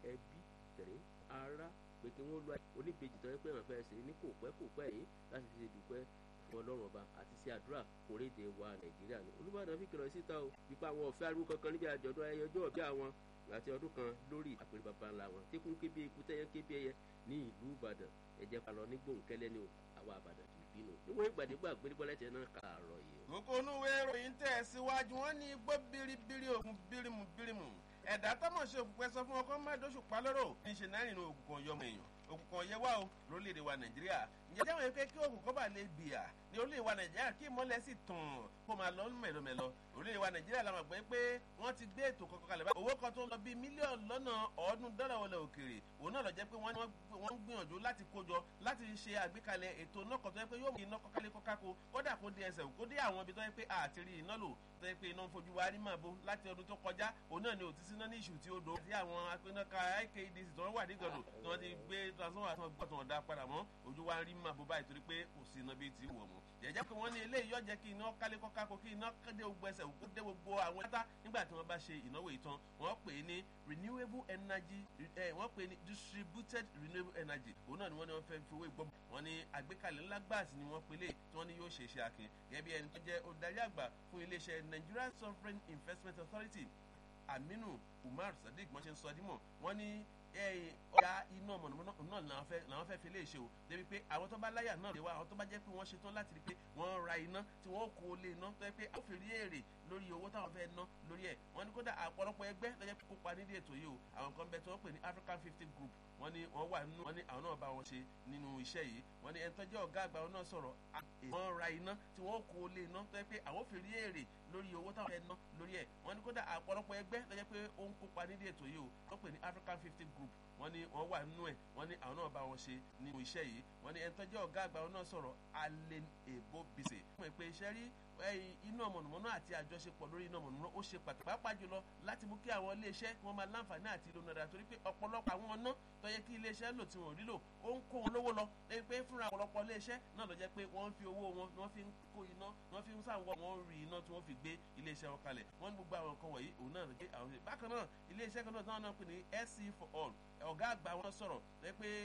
ẹbí tẹ̀lé ará pé kí wọ́n lo oníbejì tó yẹ pé wọ́n fẹ́ ṣe ní kò pẹ́ kò pẹ́ yìí láti fi ṣe dúpẹ́ fún ọlọ́run ọba àti sí àdúrà kórèdè wa nàìjíríà ni olùbàdàn fi kìlọ̀ síta o wípé àwọn ọ̀fẹ́ arúgbó kankan níbi àjọ̀dún ayẹyẹ ọjọ́ ọ̀bí àwọn àti ọdún kan lórí àpèrè bàbá ńlá wọn tí kún kébé ikú tẹ́yẹ kébé ẹyẹ ní ìlú ìbàdàn ẹ̀jẹ̀ palọ̀ ní gbòǹkẹ́lẹ́ ni o àwa àbàdàn kì í bínú níwọ̀n ìgbàdégbà gbérígbọ́lẹ́tẹ̀ náà kààrọ̀ yìí o. kókó onúwe ìròyìn tẹ̀ síwájú wọn ní igbó biribiri ògùn bírímù bírímù ẹ̀dá tọ́mọ̀ ṣe òkùnkùn ẹ̀sọ́ fún ọkọ mẹ́ẹ̀dóṣù palóró ní ṣe náà nínú òkùnkùn ọyọmọ èèyàn òkùnkùn ọyẹ wà o lórílẹ̀‐èdè wa nàìjíríà ǹjẹ́ jẹ́ wọ́n pé kí òkùnkùn bá lè bìyà ní orílẹ̀‐èdè wa nàìjíríà kí ìmọ̀lẹ̀ sì tàn kó máa lọ mẹ̀lọmẹ̀lọ orílẹ̀‐èdè wa nàìjíríà la máa gbọ́ pé wọ́n ti gbé ètò kankan kalẹ̀ báyìí owó kan tó ń lọ bíi mílíọ̀nù lọ́nà ọ̀ọ́dún dọ́là wọlé òkèèrè òun náà lọ jẹ́ pé wọ́n ń gbìyànjú láti kójọ láti ṣe àgbékalẹ̀ ètò náà kan tó yẹ pé yóò mú iná kọ́kálé kọ́káko kódà kó dé ẹsẹ̀ kó dé àwọn ibi tó yẹ pé àti rí iná lò tó yẹ pé iná ń fojú wa rí màbo láti ọdún tó kọjá òun náà ni òtítí náà ní ìṣù tí ó dò tí àwọn apẹnaka IKDC tó wà ní gàdò tí wọ́n ti gbé transformer tí wọ́n gbọ́ tí wọ́n dá padà mọ́ ojú wa rí màbo báyìí torí pé kò sí iná bíi ti wọ̀ mọ́ jẹ́jẹ́ pé wọ́n ní eléyìí yọ jẹ́ kí iná kálé kọ́káko kí iná dé gbogbo ẹsẹ̀ dé gbogbo àwọn ẹ̀ta nígbà tí wọ́n bá ṣe ìnáwó ìtàn wọ́n pè é ní renewable energy wọ́n pè é ní distributed renewable energy òun náà ni wọ́n ní wọ́n fẹ́ fi owó ìgbọ́ wọn ní àgbékalẹ̀ ńlá gbáàsì ni wọ́n pèlè tí wọ́n ní yóò ṣe iṣẹ́ akin gẹ́gẹ́ bí ẹni tó jẹ́ olùdarí àgbà fún iléeṣẹ́ Nigerian Sovereign Investment Authority Aminu Umar Sadiq wọ́n ṣe ń sọ dímọ̀ wọ́n ní ọ̀ya iná mọ̀nàmọ́ná náà làwọn fẹ́ fi lè ṣe o débi pé àwọn tó bá láyà náà lè wá àwọn tó bá jẹ́ pé wọ́n ṣetán láti rí pé wọ́n ra iná tí wọ́n kó lé iná tó yẹ pé ó fi rí èrè lórí owó táwọn fẹ́ ná lórí ẹ̀ wọ́n ní kódà àpọ̀lọpọ̀ ẹgbẹ́ lọ́jọ́ pé kópa nídìí ètò yìí o àwọn kan bẹ tí wọ́n pè ní African fifty group wọ́n ní wọ́n wà nínú wọ́n ní àwọn náà bá wọn ṣe nínú iṣẹ́ yìí wọ́n ní ẹni tó jẹ́ ọ̀gá àgbà wọn náà sọ̀rọ̀ wọ́n ra iná tí wọ́n kó lé iná tó yẹ pé àwọn fi rí èrè lórí owó táwọn fẹ́ ná lórí ẹ̀ wọ́n ní kódà àpọ̀lọpọ̀ ẹgbẹ́ lọ́jọ́ pé ó ń kópa nídìí ètò yìí o wọ́n pè ní African fifty group wọ́n ní wọ́n wà nínú ẹ̀ wọ́n ní àwọn náà bá wọn ṣe nínú iṣẹ́ yìí wọ́n ní ẹni tó jẹ́ ọ̀gá àgbà wọn náà sọ̀rọ̀ Allen Ebo Bise. wọ́n pè iṣẹ́ rí iná mọ̀nàmọ́ná àti àjọṣepọ̀ lórí iná mọ̀nàmọ́ná ó ṣe pàtàkì pàápàá jùlọ láti mú kí àwọn iléeṣẹ́ kí wọ́n máa láǹfààní àti ìlú nàdà torí pé ọ̀pọ̀lọpọ̀ àwọn ọ̀nà tó yẹ kí iléeṣẹ́ lò tí wọ́n rí lò ó ń kó wọn lówó lọ lẹ́yìn pé fúnra ọ̀pọ̀lọpọ̀ iléeṣẹ́ náà lọ jẹ́ pé wọ́n ń fi owó wọn ni wọ́n fi ń kó iná ni wọ́n fi ń sàwọ́ wọn rí iná tí wọ́n fi gbé iléeṣẹ́ wọn kalẹ̀ wọ́n ní gbogbo àwọn nǹkan wọ̀nyí òun náà lè àwọn ṣe bákan náà iléeṣẹ́ kan náà táwọn náà pè ní SC for all ọ̀gá àgbà wọn sọ̀rọ̀ lẹ́ pé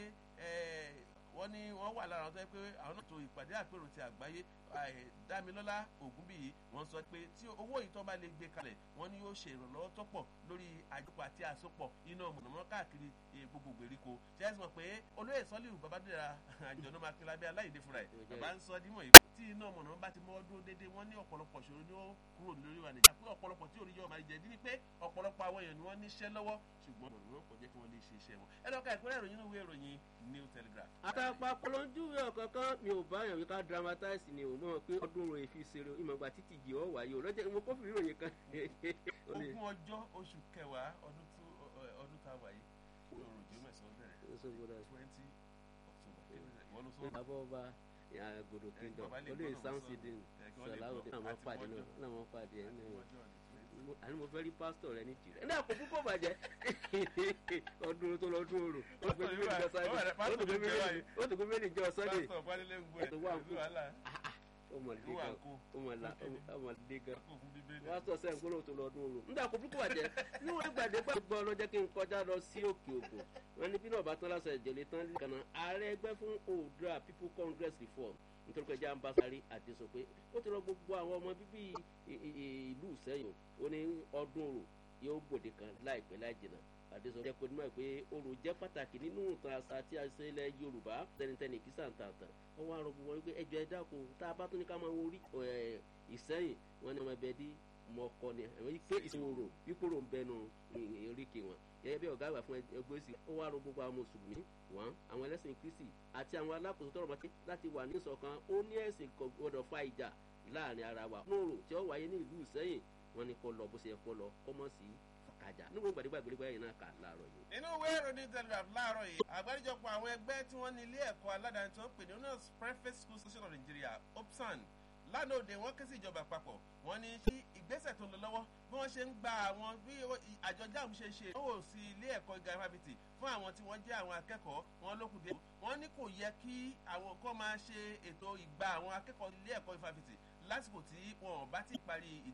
wọ́n ní wọ́n wà lára àwọn tó yẹ pé àwọn náà tó ìpàdé àpérò ti àgbáyé dámilọ́lá ògúnbíyì wọ́n sọ pé tí owó yìí tó bá lè gbé kalẹ̀ wọ́n ní yóò ṣe ìrànlọ́wọ́ tó pọ̀ lórí àjọpọ̀ àti àsopọ̀ iná mọ̀nàmọ́ná káàkiri gbogbo gbèríko ṣé ẹ sì mọ̀ pé olóyè sọ́líù babadéra àjọ̀nà makila bí aláìdé fúnra ẹ̀ bàbá ń sọ dímọ̀ yìí tí iná mọ̀nàmọ́ná bá ti mọ́ dúró dédé wọ́n ní ọ̀pọ̀lọpọ̀ ṣòro ni ó kúrò lórí wa nìjà pé ọ̀pọ̀lọpọ̀ tí orí yọ máa jẹ dín ní pé ọ̀pọ̀lọpọ̀ àwọn èèyàn ni wọ́n níṣẹ́ lọ́wọ́ ṣùgbọ́n mọ̀nàmọ́ná kò jẹ́ kí wọ́n lè ṣe iṣẹ́ wọn ẹ lọ́ka ìpínlẹ̀ ìròyìn nínú ìwé ìròyìn New Telegraph. àtàpà polonjúwe ọ̀kankan mi ò bá yàn wí ká dramatize ni ò mọ̀ pé ọdún rò èfi ṣeré ìmọ̀gbà títí jì ọ́ wáyé o lọ́jọ́ mo kófìrí ìròyìn kan. ogún ọjọ́ oṣù kẹwàá ọdún tó ọdún tá a wáyé lóòrò jẹ́ mẹ́sàn-án bẹ̀rẹ̀ twenty october. àbọ̀ ọba àgòdò kingdom olóyè samsidin sọláwọdé àwọn pàdé náà làwọn pàdé ẹ̀ náà àní mo fẹ́ rí pásítọ̀ rẹ ní jìrẹ́ ní àpò púpọ̀ bàjẹ́ ọdún tó lọ dún òrò ó tó gbé méjì jọ sunday tó wà ń kú ọmọdé gan wọ́n sọ sẹ́yìn gbọ́dọ̀ tó lọ dún òrò nígbà àpò púpọ̀ bàjẹ́ níwọ̀n ìgbàdé pàṣẹ gbọ́ lọ́jọ́ kí n kọjá lọ sí òkè ògùn wọn ní bí náà bá tán lásán ìjẹ̀lẹ̀ tán lè kànáà ààrẹ ẹgbẹ́ fún oòduà people congress reform nítorí pé ẹja ń bá sáré àti sọ pé ó ti rọ gbogbo àwọn ọmọ bíbí ìlú Ìṣẹ́yìn ó ní ọdún orò yóò gbòde kan láìpẹ́ láì jìnnà àdéṣọ jẹ́ pẹ̀lú mọ́ pé orò jẹ́ pàtàkì nínú ìtàn àṣà àti àṣẹ ilẹ̀ Yorùbá tẹnitẹni kí sàǹtàǹtàn wọ́n wá rọ gbogbo wọn pé ẹjọ́ ẹ dákun tá a bá tún ní ká máa wọrí Ìṣẹ́yìn wọn ni ọmọ ẹbẹ dí mọ́kọ ni àwọn pé ìṣòro pípòrò ń bẹnu oríkì wọn gẹ́gẹ́ bí ọ̀gá àgbà fún ẹgbẹ́ òsì ó wá rọ gbogbo àwọn mùsùlùmí wọn àwọn ẹlẹ́sìn kristi àti àwọn alákòóso tọrọ mọ́tí láti wà ní ìṣọ̀kan ó ní ẹ̀sìn kò gbọdọ̀ fa ìjà láàrin ara wa. nóòrò tí ó wáyé ní ìlú Ìṣẹ́yìn wọn ni kó lọ bó ṣe yẹ kó lọ kó mọ̀ sí fàkàjà nígbà gbàdégbà gbèrègbà yìí náà kà láàárọ̀ yìí. nínú ìwé ìròyìn telegraph láàárọ̀ yìí àgbáríjọpọ̀ àwọn ẹgbẹ́ tí wọ́n ní ilé ẹ̀kọ́ aládàáni tí wọ́n pè ní honors private school association of Nigeria opsan lánàá òde wọ́n ké sí ìjọba àpapọ̀ wọ́n ní kí ìgbésẹ̀ tó ń lọ lọ́wọ́ bí wọ́n ṣe ń gba àwọn bí àjọ JAMB ṣe ṣe ìdánwò sí ilé ẹ̀kọ́ gíga fáfitì fún àwọn tí wọ́n jẹ́ àwọn akẹ́kọ̀ọ́ wọn lókùn díẹ̀ wọ́n ní kò yẹ kí àwọn kan máa ṣe ètò ìgbà àwọn akẹ́kọ̀ọ́ ilé ẹ̀kọ́ fáfitì lásìkò tí wọn ò bá ti parí